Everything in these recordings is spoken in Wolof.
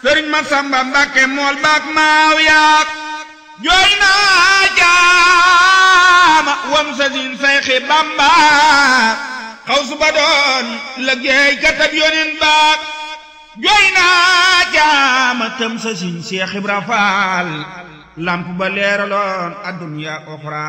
sëriñ ma samba mbàkke mool baak maaw yaak jooy naa jaama wam sa sin sayxi bamba xaw su ba doon liggéey katab yonin baak jooy naa jaama tëm sa sin seex ibra faal lamp ba leeraloon adduniya oxra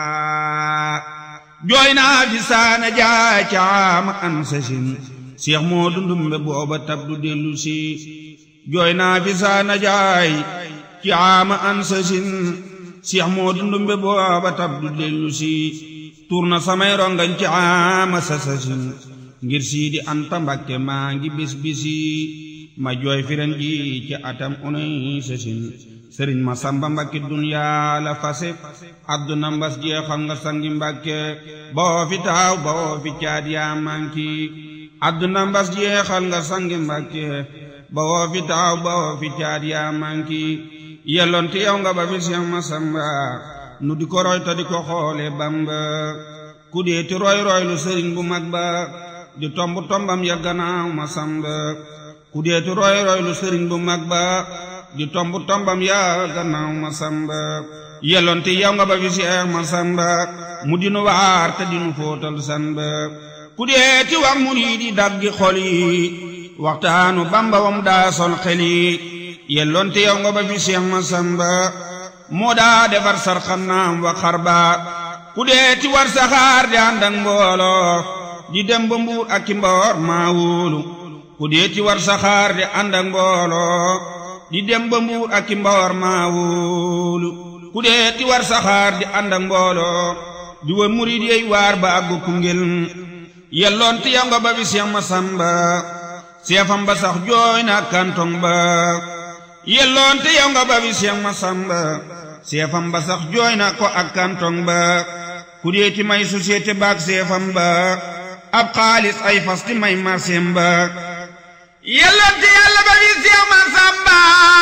jooy naa fi saana jaay caama an sa sin seex moo dundumbe booba tab du dellu si jooy naa fi saana jaay caama an sa sin seex moo dundumbe booba tab du dellu si tuur na samay rongañ caama sa sa sin ngir sii di anta mbakke maa ngi bis bisi ma jooy firen ji ci atam unay sa sin sëriñ ma samba mbakki duniyaa la fase adduna mbas jeexal nga sangi mbakke boo fi taaw boo fi caat yaa manki adduna mbas jeexal nga sangi mbakke boo fi taaw boo fi caat yaa manki yelloonte yow nga ba fi seex ma samba nu di ko roy ta di ko xoole bamba ku dee ti roy roy lu sëriñ bu mag ba di tomb tombam ya gannaaw ma samba ku dee ti roy roy lu sëriñ bu mag ba di tomb tombam yaa gannaaw ma samba yelloonte yow nga ba fi seex ma samba mu dinu waar te dinu fóotal samba ku dee ti wax murid yi daggi xol yi waxtaanu bamba wam daa sol xel yi yelloonte yow nga ba fi seex ma samba moo daa defar sarxanaam wa xarba ku dee ti war saxaar di ànd ak mbooloo di dem ba mbuur ak ki mboor maa wóolu ku dee ti war saxaar di ànd ak mbooloo di dem ba mbuur ak ki mboor maa wóolu ku dee ti war saxaar di ànd ak mbooloo di wër murid yey waar ba àggu Koungheul yelloon ti yow nga ba fi Seex Masamba seefam ba sax jooy na kantong ba yelloon ti yow nga ba fi Seex Masamba seefam ba sax jooy na ko ak kantong ba ku dee ti may société baak seefam ba ab xaalis ay fas ti may marseem ba yelloon ti yàlla ba fi Seex Masamba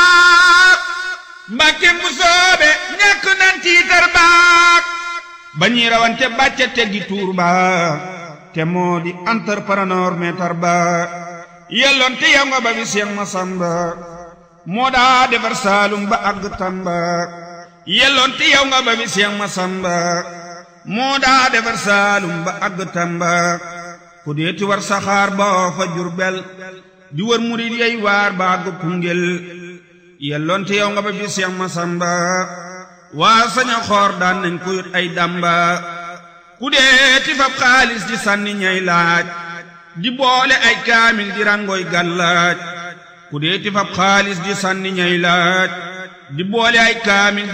mbàkke mu soobe ñàkk nan tiitar baak ba ñuy rawante bàcca teggi tuur ba te moo di entrepreneur meetar ba yelloon te yow nga ba fi Seex Masamba moo daa defar saalum ba àgg Tamba yelloon te yow nga ba fi Seex Masamba moo daa defar saalum ba àgg Tamba ku dee ti war saxaar ba fa Jurbel di wër murid yey waar ba àgg Koungheul yelloon te yow nga ba fi Seex Masamba waa saña xoor daan nañ ko yot ay damba ku dee ti fab xaalis di sànni ñay laaj di boole ay kaamil di rangoy gàllaaj ku dee ti fab xaalis di sànni ñay laaj di boole ay kaamil